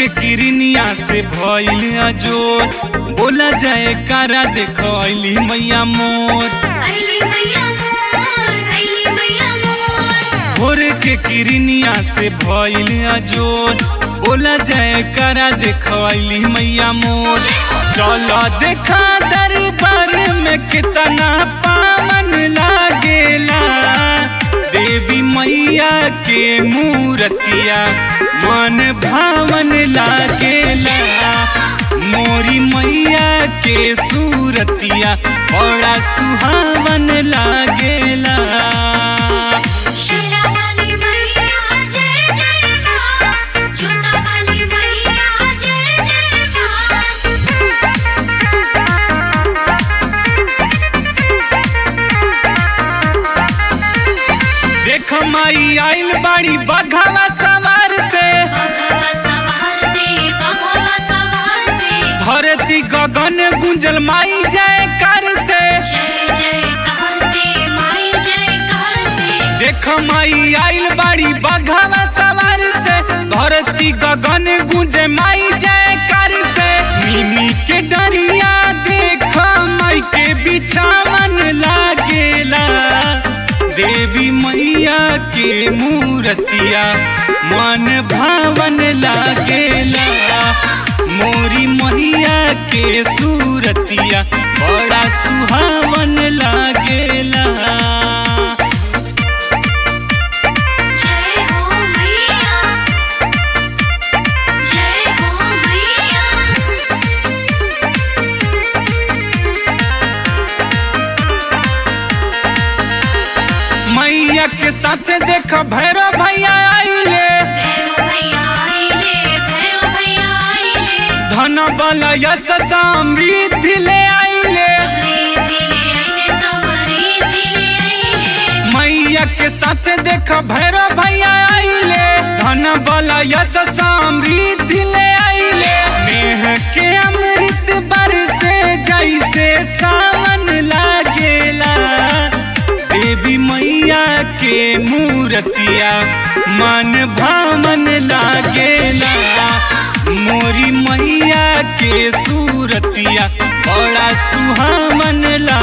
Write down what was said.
के किरनिया से भइल अजोर बोला जाए कारा देखली मैया मोर अली मैया मोर अली मैया मोर भोर के किरनिया से भइल अजोर बोला जाए कारा देखली मैया मोर चलो देखा दरबार में कितना पावन लागेला देवी मैया के मूर्तिया मन भावन लागेला मोरी मैया के सूरतिया बड़ा सुहावन लागेला शेरा वाली मैया जय जय मां जोता वाली मैया जय जय देख माई आइल बाड़ी बघावा सवार से भगवा सवार से भगवा सवार से धरती गगन गुंजल माई जय कर से जय जय कार से माई जय कार से देख माई आइल बाड़ी बघावा सवार से धरती गगन गुंजे माई जय कर से मिमी के डरिया देख माई के बिछावन लागेला देवी मैया के मूर्तिया मन भावन लागेला मोरी मैया के सूरतिया बड़ा सुहावन लागेला जय हो मैया जय हो मैया मैया के साथ देख भैरव भैया आइले भैरव भैया आइले भैरव भैया आइले धन बल यश समृद्धि ले आइले समृद्धि ले आइले समृद्धि ले आइले मैया के साथ देख भैरव भैया आइले धन बल यश समृद्धि ले आइले नेह के अमृत बरसे जैसे सावन लागेला देवी मैया के मूर्तिया मन भावन लागेला मोरी मैया के सूरतिया बड़ा सुहावन